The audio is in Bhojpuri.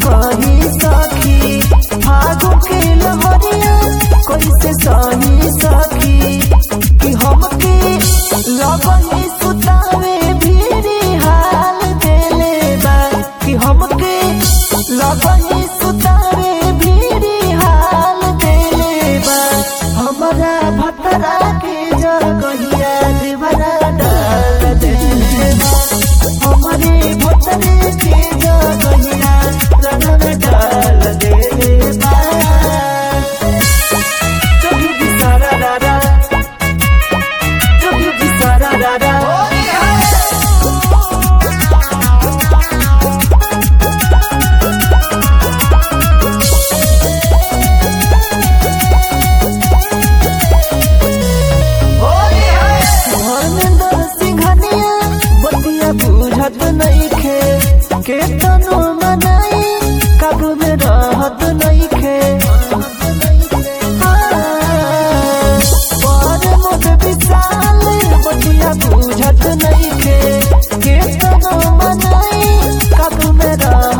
कही सखी फागुन के लहरिया कैसे सही सखी कि हमके लगही सुतावे भीरी हाल देले बा कि हमके लगही सुतावे भीरी हाल देले बा हमरा भतरा के जगहिया देवरा डाल देले बा हमरे भतरे के जगहिया रंग डाल देले बा चोरी की सारा रारा चोरी की सारा रारा धर्मेंद्र सिंघनिया बतिया बुझत नइखे केतनो मनाई काबू में रहत नइखे पर मोद विशाल बतिया बुझत नइखे केतनो मनाई काबू में रहत